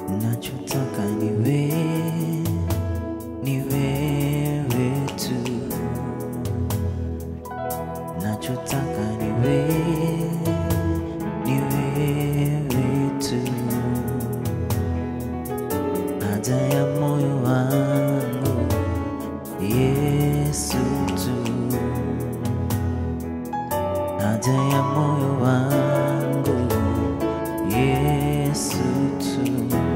nachotaka ni wewe, ni wewe tu, nachotaka ni wewe, ni wewe tu, haja ya moyo wangu Yesu tu, haja ya moyo wangu Yesu tu,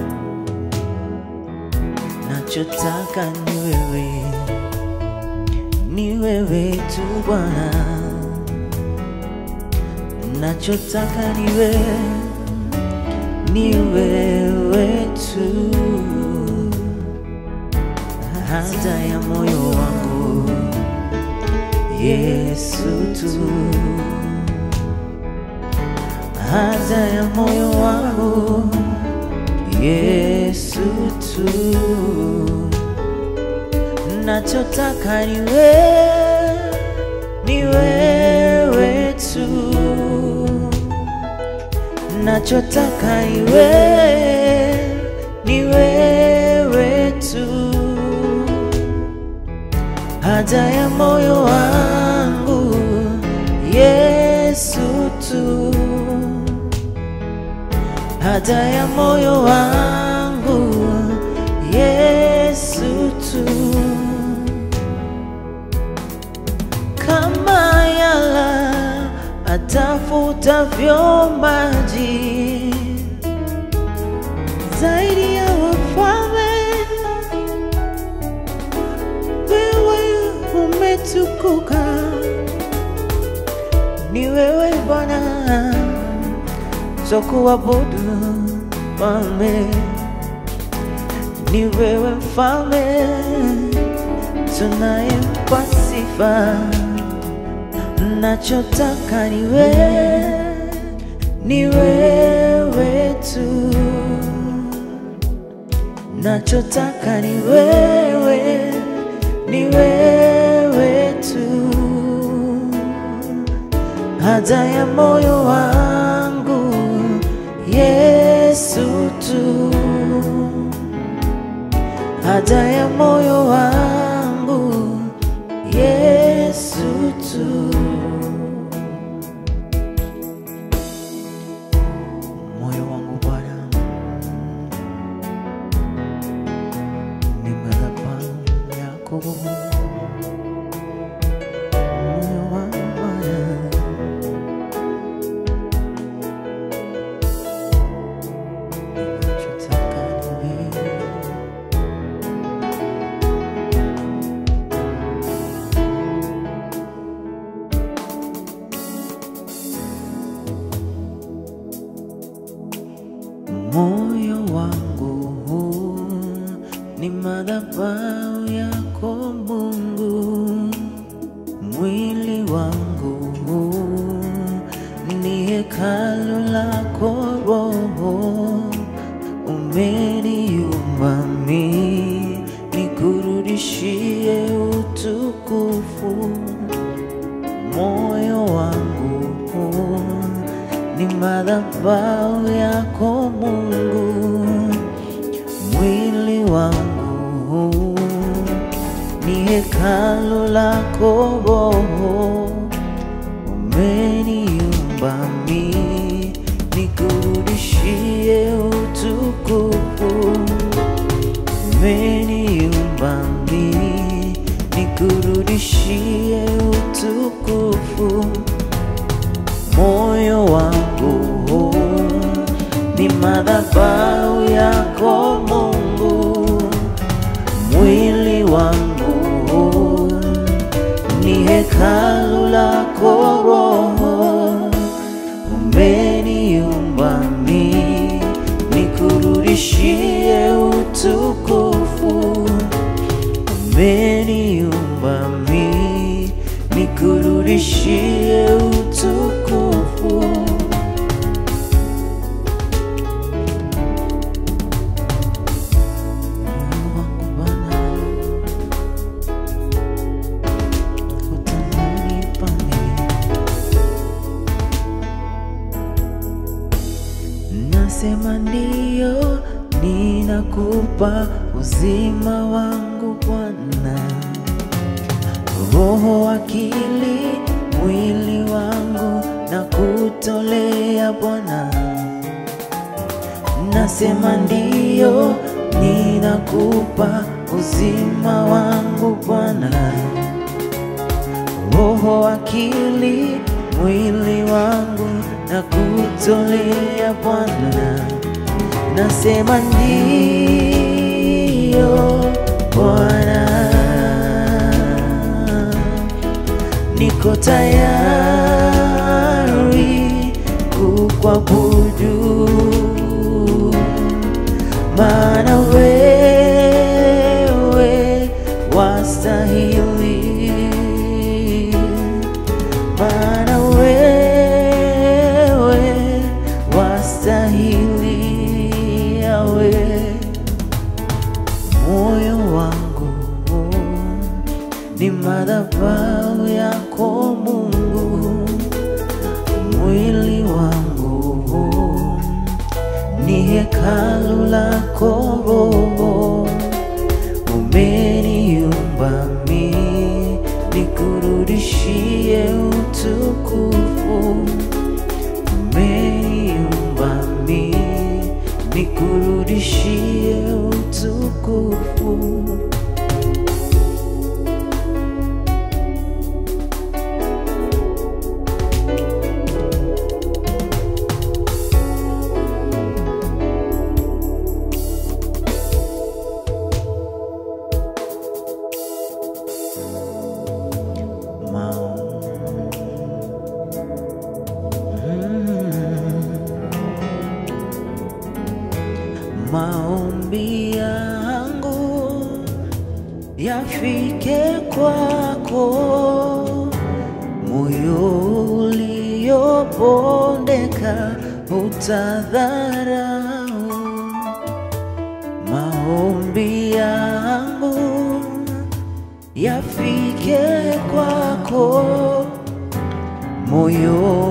nachotaka ni wewe, ni wewe tu Bwana, nachotaka ni wewe, ni wewe tu, haja ya moyo wangu Yesu tu haja ya moyo wangu Yesu tu, nachotaka ni wewe, ni wewe tu, nachotaka ni wewe, ni wewe tu, haja ya moyo wangu Yesu tu haja ya moyo wangu Yesu tu, kama yala atafutavyo maji zaidi ya wafalme, wewe umetukuka, ni wewe Bwana kuabudu mfalme, ni wewe mfalme, tunayempa sifa. Nachotaka ni wewe, ni wewe tu, nachotaka ni wewe, ni wewe tu, haja ya moyo wangu Yesu tu, haja ya moyo wangu Yesu tu. Moyo wangu Bwana ni madhabahu yako, moyo wangu Bwana Nachotaka ni wewe. Moyo wangu huu ni madhabahu yako Mungu, mwili wangu huu ni hekalu lako Roho, umeniumba mimi nikurudishie utukufu. Moyo wangu huu ni madhabahu yako Mungu, mwili wangu huu ni hekalu lako Roho, umeniumba mimi nikurudishie utukufu, umeniumba mimi nikurudishie utukufu moyo wangu huu ni madhabahu yako Mungu, mwili wangu huu ni hekalu lako Roho, umeniumba mimi nikurudishie utukufu, umeniumba mimi nikurudishie utukufu. Moyo wangu Bwana, utamani pale. Nasema ndio, ni ninakupa uzima wangu Bwana, roho, akili, mwili wangu na kutolea Bwana, nasema ndiyo, ninakupa uzima wangu Bwana, roho, akili, mwili wangu na kutolea Bwana, nasema ndiyo Bwana, niko tayari kukuabudu, maana wewe wastahili, maana wewe wastahili, yawe moyo wangu ni madhabahu yako Mungu, mwili wangu ni hekalu lako Roho, umeniumba mi nikurudishie utukufu, umeniumba mi nikurudishie utukufu. Maombi yangu yafike kwako, moyo uliopondeka utadharau. Maombi yangu yafike kwako, moyo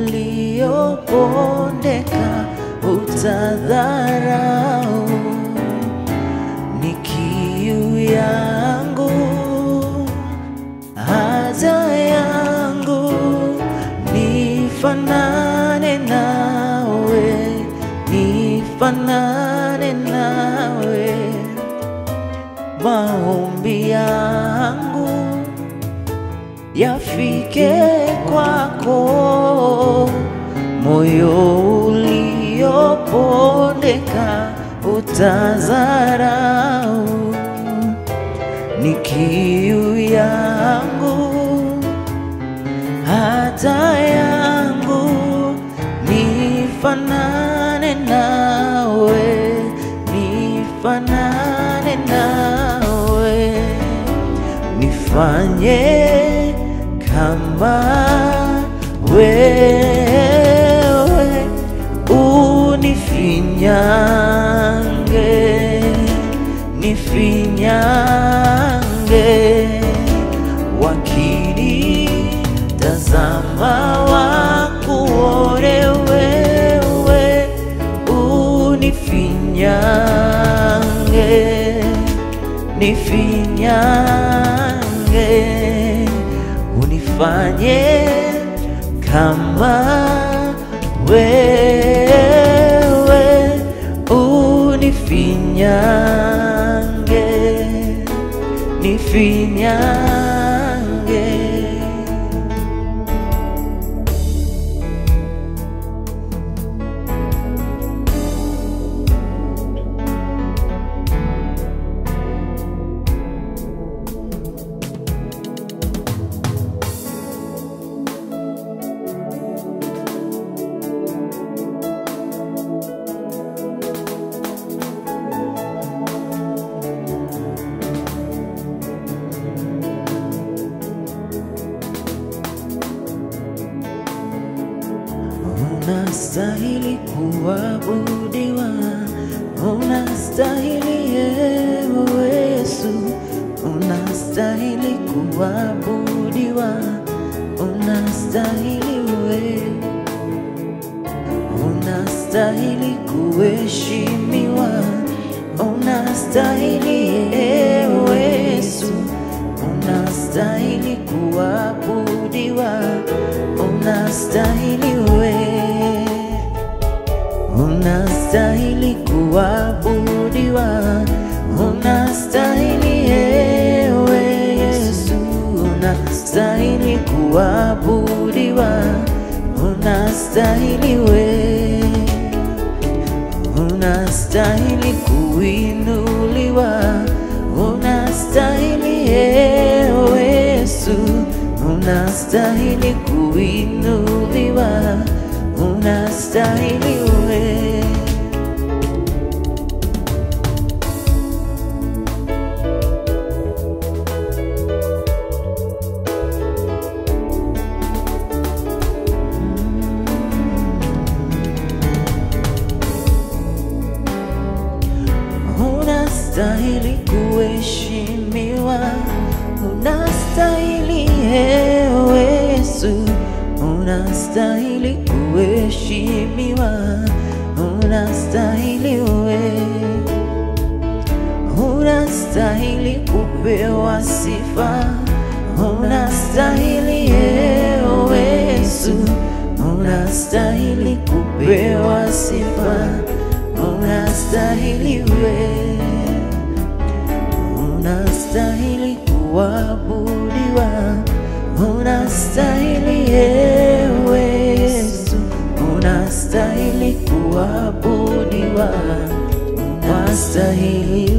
uliopondeka utadharau. Ni kiu yangu, haja yangu, nifanane nawe, nifanane nawe. Maombi yangu yafike kwako, moyo uliopondeka utazarau. Ni kiu yangu, hata yangu, nifanane nawe, nifanane nawe nifanye kama wewe, unifinyange, nifinyange, wakini tazama wakuone wewe, unifinyange nifinyange, unifanye kama wewe, unifinyange, nifinyange. Unastahili kuabudiwa, unastahili ewe Yesu, unastahili kuabudiwa, unastahili we, unastahili kuheshimiwa, unastahili we, unastahili kuinuliwa, unastahili ewe Yesu, unastahili kuinuliwa, unastahili we. unastahili kuheshimiwa, unastahili ewe Yesu, unastahili kuheshimiwa, unastahili we, unastahili kupewa sifa, unastahili ewe Yesu, unastahili kupewa sifa, unastahili we unastahili kuabudiwa, unastahili ewe Yesu, unastahili kuabudiwa, unastahili